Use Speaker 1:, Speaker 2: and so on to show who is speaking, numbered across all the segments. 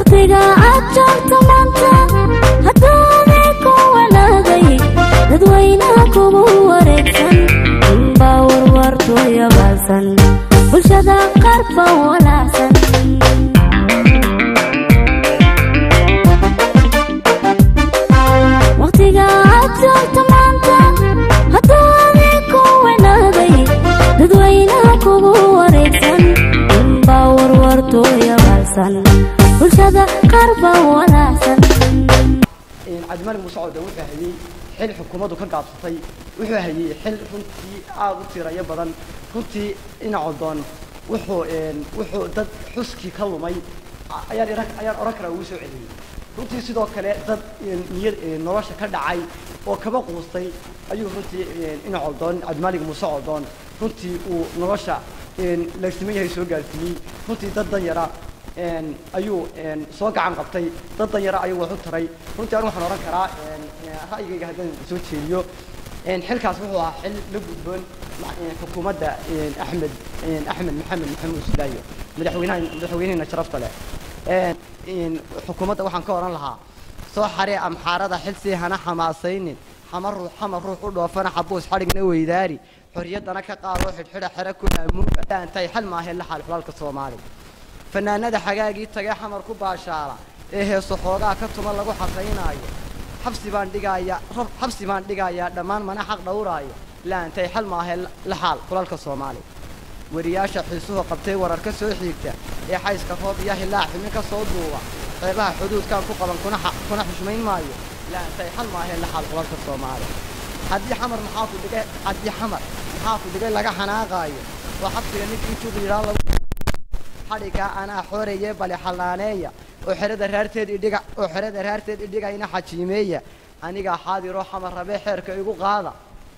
Speaker 1: waqtiga aad joogto maanta haddaanay ku wanaagay dadweynaha kugu wareegsan inbaa warwartooya baasan bulshada qaar baa walaacsan waqtiga aad joogto maanta haddaanay ku wanaagay dadweynaha kugu wareegsan inbaa warwartooya baasan bulshada qaar baa walaacsan
Speaker 2: cabdimalik muuse code wuxuu hayey xil xukuumaddu ka gaabsatay wuxuu hayey xil runtii aada u tirayo badan runtii dhinaco doon wuxuu wuxuu dad xuskii ka lumay ayaan ira- ayaan oran karaa ugu soo celiyey runtii sidoo kale dad niyad nolosha ka dhacay oo kaba quustay ayuu runtii dhinaco doon cabdimalik muuse codoon runtii uu nolosha laagsiman yahay soo gaarsiiyey runtii dad dan yara ayuu soo gacan qabtay dad dan yara ayuu wax u taray runtii anigu waxaan ohan karaa ra'yigayga haddaan soo jeediyo xilkaas wuxuu ahaa xil la gudboon xukuumadda axmed axmed maxamed maxamuud sudaayo madaxweynaha madaxweynehena sharafta leh xukuumadda waxaan ka oran lahaa soo xaree amxaarada xilsii hana xamaasaynin xamar ruux xamar ruux u dhoofana xabuus xadhigna weydaari xorriyaddana ka qaadoo xidhxidha xero ku haamuuga antay xal maahe la xaal xulalka soomaaliya fanaanada xagaagii tagae xamar ku baashaala ee heeso xoogaa ka tuma lagu xaqaynaayo xabsi baan dhigaaya xabsi baan dhigayaa dhammaan mana xaq dhowraayo laantay xal maahe la xaal xulalka soomaaliya weriyaasha xiisuhu qabtay warar ka soo xiigta ee xayska roob iyo hilaac xubin ka soo duuba xeebaha xuduudkan ku qaban kuna xa- kuna xushmayn maayo laantay xal maahe la xaal xulalka soomaaliya haddii xamar maxaa ku dhigay haddii xamar maxaa ku dhigay laga xanaaqaayo oo xabsiga ninkii juqyidhaa lagu xadhigaa anaa xooreye bale xallaaneeya oo xerada raarteed idhiga oo xerada raarteed idhigayna xajiimeeya anigaa xaadiroo xamar rabee xeerka igu qaada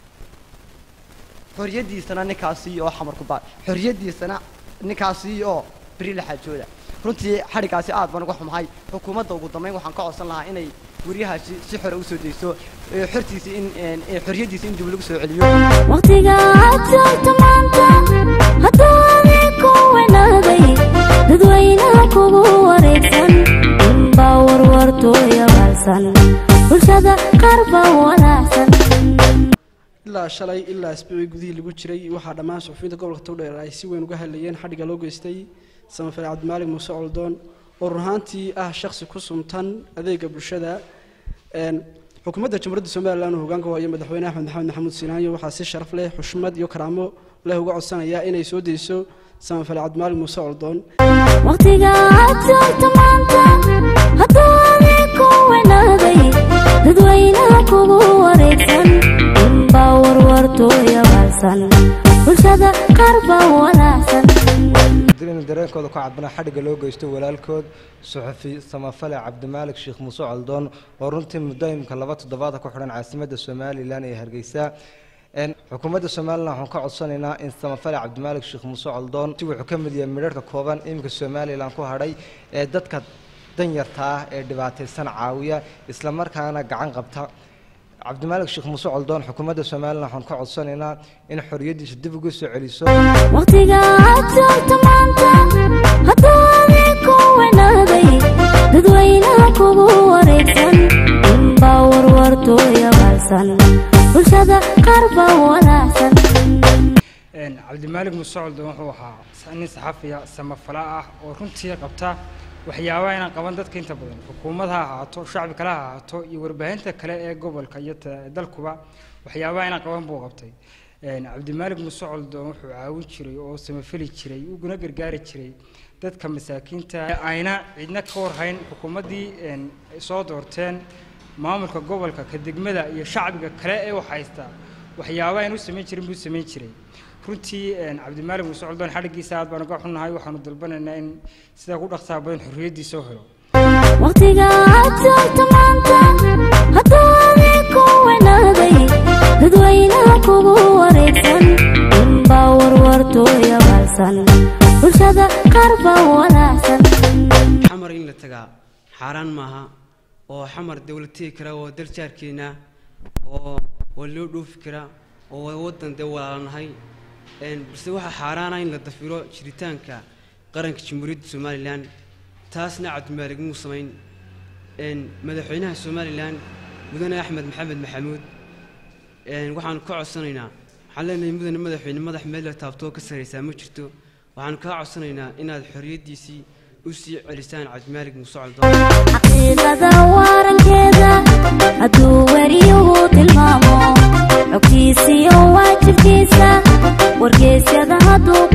Speaker 2: xorriyaddiisana ninkaasiiyo oo xamar ku baa xorriyaddiisana ninkaasiiyo oo beri la xaajooda runtii xadhigaasi aad baan uga xumahay xukuumadda ugu dambayn waxaan ka codsan lahaa inay weriyahaasi si xore usoo dayso ee xortiisa in ee xorriyaddiisa in dib lagu soo celiyo
Speaker 1: waqtiga aad joogto maanta haddaanay ku wanaagay dadweynaha kugu wareegsan inbaa warwartooya baasan bulshada qaar baa walaacsan
Speaker 3: ilaa shalay ilaa isbuucii gudihii lagu jiray waxaa dhammaan suxufiyiinta gobolka togdheer ay si weyn uga hadlayeen xadhigga loo geystay samafale cabdimaalig muuse coldoon oo run ahaantii ah shakhsi ku sumtan adeega bulshada een, xukuumadda jamhuuriyadda somalilan uu hogaanka waayo madaxweyne axmed maxamed maxamuud siinaanyo waxaa si sharaf leh xushmad iyo karaamo leh uga codsanaya inay soo dayso samafale cabdimaalig muuse coldoon
Speaker 1: waqtiga aad joogto maanta haddaanay ku wanaagay dadweynaha kugu wareegsan inbaa warwartooya baasan bulshada qaar baa walaacsan
Speaker 4: inuu dareenkooda ku cadbana xadhigga loo geysto walaalkood suxufi samafale cabdimaalik sheekh muuse coldoon oo runtii muddo imika laba toddobaad ku xidhan caasimadda somalilan ee hargeysa Een, xukuumadda somalilan waxaan ka codsanaynaa in samafale cabdimaalik sheekh muuse coldoon si wuxuu ka mid yahay midharhka kooban iminka somalilan ku hadhay ee dadka danyarta ah ee dhibaataysan caawiya islamarkaana gacan qabta cabdimaalik sheekh muuse coldoon xukuumadda somalilan waxaan ka codsanaynaa in xorriyaddiisa dib ugu soo celiso
Speaker 1: waqtiga aad joogto maanta haddaanay ku wanaagay dadweynaha kugu wareegsan inbaa warwartooya baasan bulshada qaar baa walaacsan
Speaker 5: cabdimaalig muuse coldoon wuxuu ahaa nin saxafiya samafala ah oo runtii qabta waxyaabaha inaan qaban dadka inta badan xukuumad ha ahaato shacbi kale ha ahaato iyo warbaahinta kale ee gobolka iyo ta- dalkuba waxyaabaha inaan qaban buu qabtay cabdimaalig muuse coldoon wuxuu caawin jiray oo samafeli jiray uguna gargaari jiray dadka masaakiinta ayna cidna ka warhayn xukuumaddii een, ay soo doorteen maamulka gobolka ka degmada iyo shacbiga kale ee wax haysta waxyaabaha aan u samayn jirin buu samayn jiray runtii een, cabdimaalig muuse coldoon xadhiggiisa aad baan uga xunnahay waxaanu dalbanaynaa in sida ku dhaqsaha badan xorriyaddiisa u helo
Speaker 1: waqtiga aad joogto maanta haddaanay ku wanaagay dadweynaha kugu wareegsan inbaa warwartooya baasan bulshada qaar baa walaacsan
Speaker 6: xamar in la tagaa xaaraan maaha oo xamar dawlad tegi kara oo dal jaarkeena oo waa loo dhoofi karaa oo waa waddan dee walaalanahay Een, balse waxaa xaaraana in la dafiro jiritaanka qaranka jamhuuriyadda somalilan taasna cabdimaalig muu samayn een, madaxweynaha somalilan mudane axmed maxamed maxamuud een, waxaanu ka codsanaynaa waxaan leenahay mudane madaxweyne madax meel la taabtoo ka saraysaa ma jirto waxaanu kaa codsanaynaa inaad xorriyaddiisii u sii celisaan cabdimaalig muuse coldoon
Speaker 1: xaqiiqada waarankeeda hadduu weriyuhu tilmaamo xogtiisiyo waajibkiisa wargeysyada hadduu